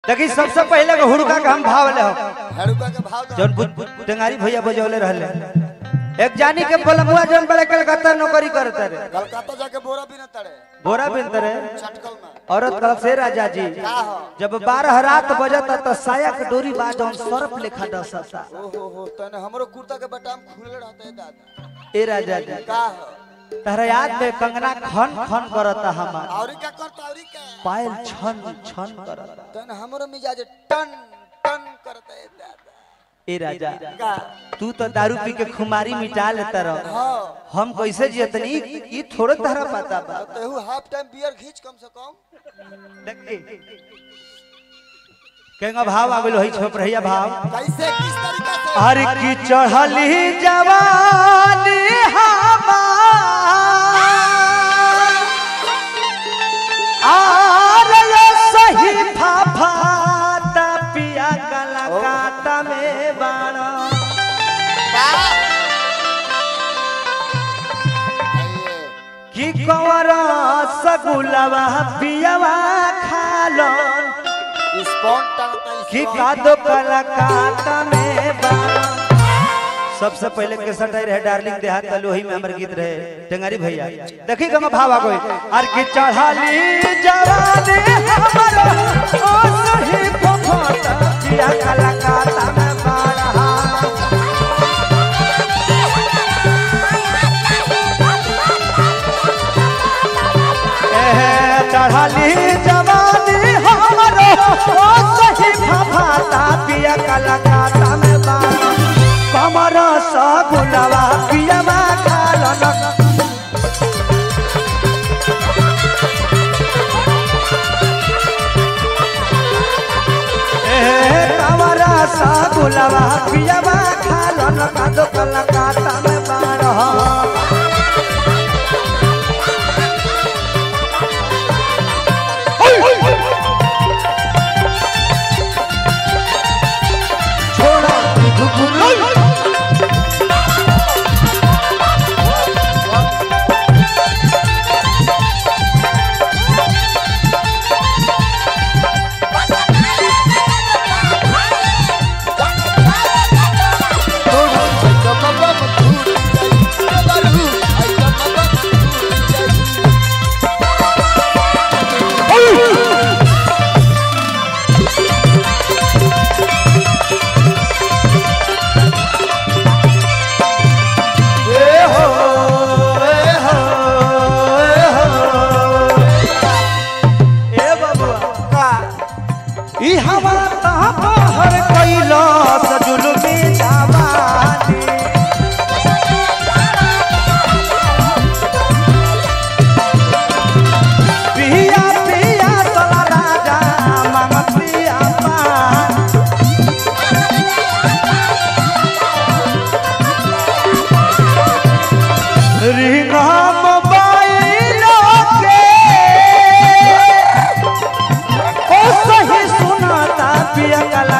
देखी सबसे पहले के हुड़का के हम भाव ले हड़ुका के भाव दो जौन बुध- टेंगारी भैया बजौले रहले एक जानी के पलमुआ जौन बड़े कलकत्ता नौकरी करते रे कलकत्ता जाके बोरा भी न तड़े बोरा बिनते रे चटकल में औरत कल से राजा जी का हो जब बारह रात बजता त साया के डोरी बा जौन सरफ लेखा डसता ओहो हो तने हमरो कुर्ता के बटाम खुले रहते है दादा ए राजा जी का हो तहरा याद में कंगना खन खन करता हमार औरी का करता औरी का पायल छन छन करता तने हमरो मिजाज टन टन करते है दादा ए राजा का तू तो दारू पी के खुमारी मिटा लेता रह हां हम कैसे जियतनी ई थोड़े तहरा पता बा तेहू हाफ टाइम बियर खींच कम से कम केंगा भाव आवेलो है छोप रहिया भाव कैसे किस तरीका से हर की चढ़ली जवानी हमार आर ये सही फाफाता पिया गला काटा में बाड़ा की कंवरा सगुलवा पियवा खालन स्पॉन टांगता है की कादो कला काटा में बाड़ा सबसे पहले केसट आई रहे डार्लिंग देहात लोही में हमर गीत रहे टेंगारी भैया देखी गम भाव आ गई आर की चढ़ाली जवानी हमर ओ सही फफटा पिया कला काटा में बाड़ा एहे चढ़ाली जवानी हमर ओ सही फफटा पिया कला काटा में बाड़ा कमर सगुलवा पियवा खालन ए कमर सगुलवा पियवा खालन कादो कलकाता में बारह छोड़ा धुकुल ए हो ए हो ए हो ए बबुआ का ई हवा तहाँ पहर कैला सजुलमी जवानी पिया पिया तला राजा मांगत पिया पान रिंगा मोबाइल के ओ सही सुनाता पिया